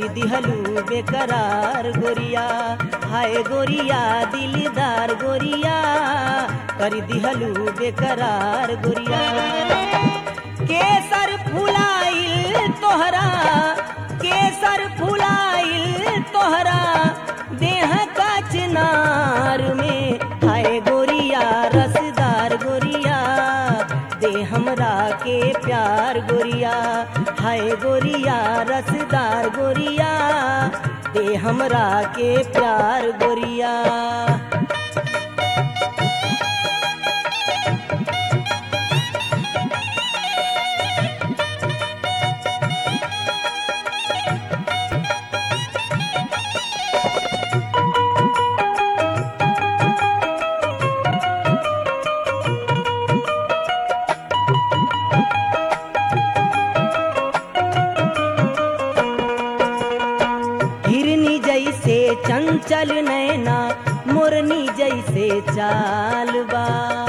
कर दिहलू बेकरार गोरिया हाय गोरिया दिलदार गोरिया कर दिहलू बेकरार गोरिया केसर फुलाइल तोहरा केसर फुलाइल तोहरा देह का चिनार में हाय गोरिया रसदार गोरिया दे हमरा के प्यार गोरिया हाय गोरिया रसदार गोरिया दे हमरा के प्यार गोरिया हिरनी जैसे चंचल नैना मुरनी जैसे चाल बा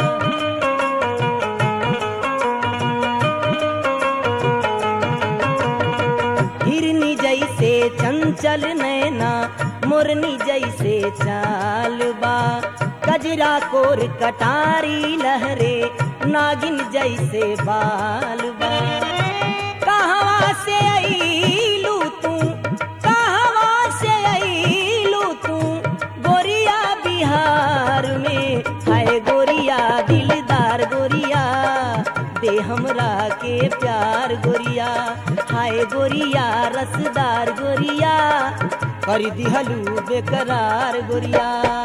हिरनी जैसे चंचल नैना मुरनी जैसे चाल बा कजरा कोर कटारी लहरे नागिन जैसे बाल बा कहवा से अईलू तू कहवा से अईलू तू गोरिया बिहार में हाय गोरिया दिलदार गोरिया दे हमरा के प्यार गोरिया हाय गोरिया रसदार गोरिया कर दिहलू बेकरार गोरिया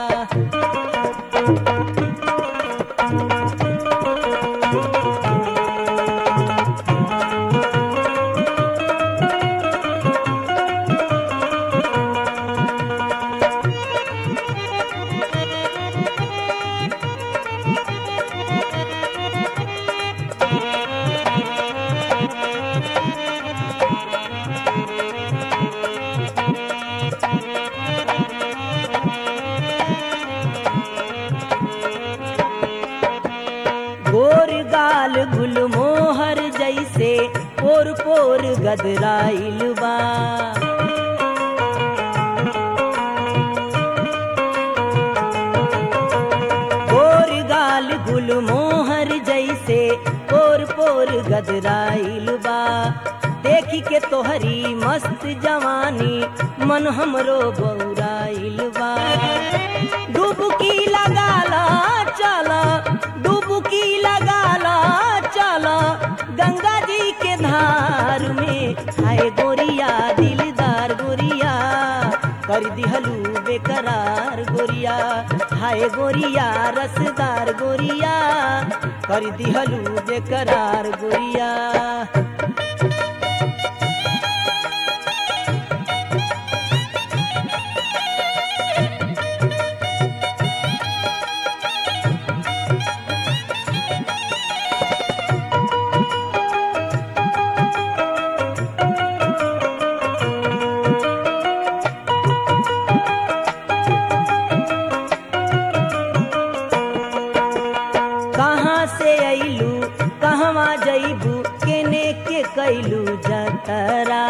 गोर गाल गुलमोहर जैसे पोर पोर गदराइल बा गोर गाल गुलमोहर जैसे पोर पोर गदराइल बा देखी के तोहरी मस्त जवानी मन हमरो बौराइल बा डुबकी लगाला चला डुबकी लगाला चला गंगा जी के धार में हाय गोरिया दिलदार गोरिया कर दिहलू बेकरार गोरिया हाय गोरिया रसदार गोरिया कर दिहलू बेकरार गोरिया कहाँ से अइलू कहवा जइबू केने के कैलू जतरा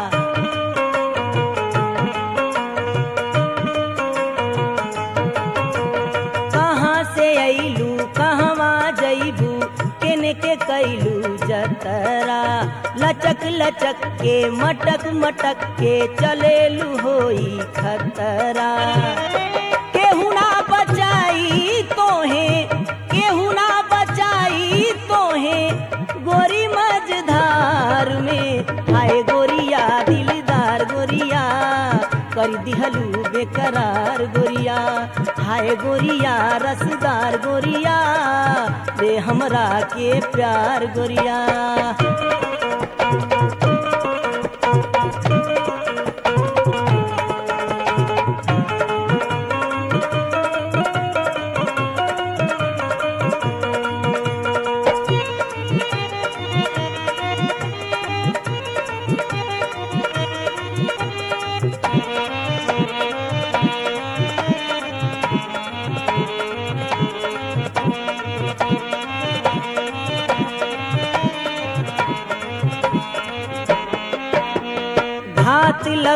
कहाँ से अइलू कहवा जइबू केने के कैलू जतरा लचक लचक के मटक मटक के चलेलू होई खतरा केहू ना बचाई तोहे केहू ना बचाई तोहे गोरी मझधार में हाय गोरिया दिलदार गोरिया कर दिहलू बेकरार गोरिया हाय गोरिया रसदार गोरिया दे हमरा के प्यार गोरिया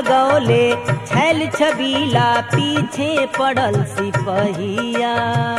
लगौले छैल छबीला पीछे पड़ल सिपहिया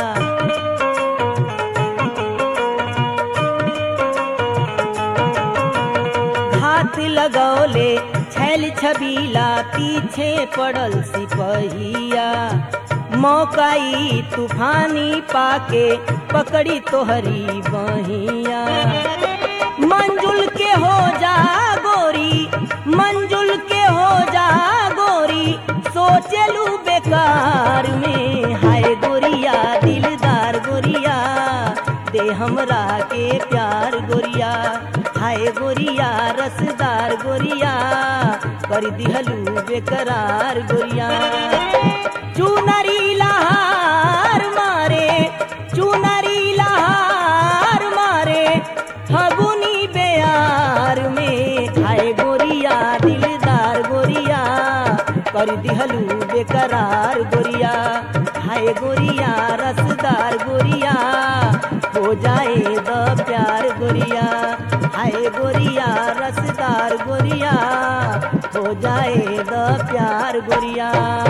घात लगौले छैल छबीला पीछे पड़ल सिपहिया मौकाई तूफानी पाके पकड़ी तोहरी बहिया मंजुल के हो जा गोरी मंजुल के हो जा गोरी सोचलू बेकार में हाय गोरिया दिलदार गोरिया दे हमरा के प्यार गोरिया हाय गोरिया रसदार गोरिया कर दिहलू बेकरार गोरिया चुनरी लहार मारे चुनरी लहार मारे फगुनी बेयार में हाय गोरिया दिलदार गोरिया कर दिहलू बेकरार गोरिया हाय गोरिया रसदार गोरिया हो जाए द प्यार गोरिया हाय गोरिया रसदार गोरिया हो जाए द प्यार गोरिया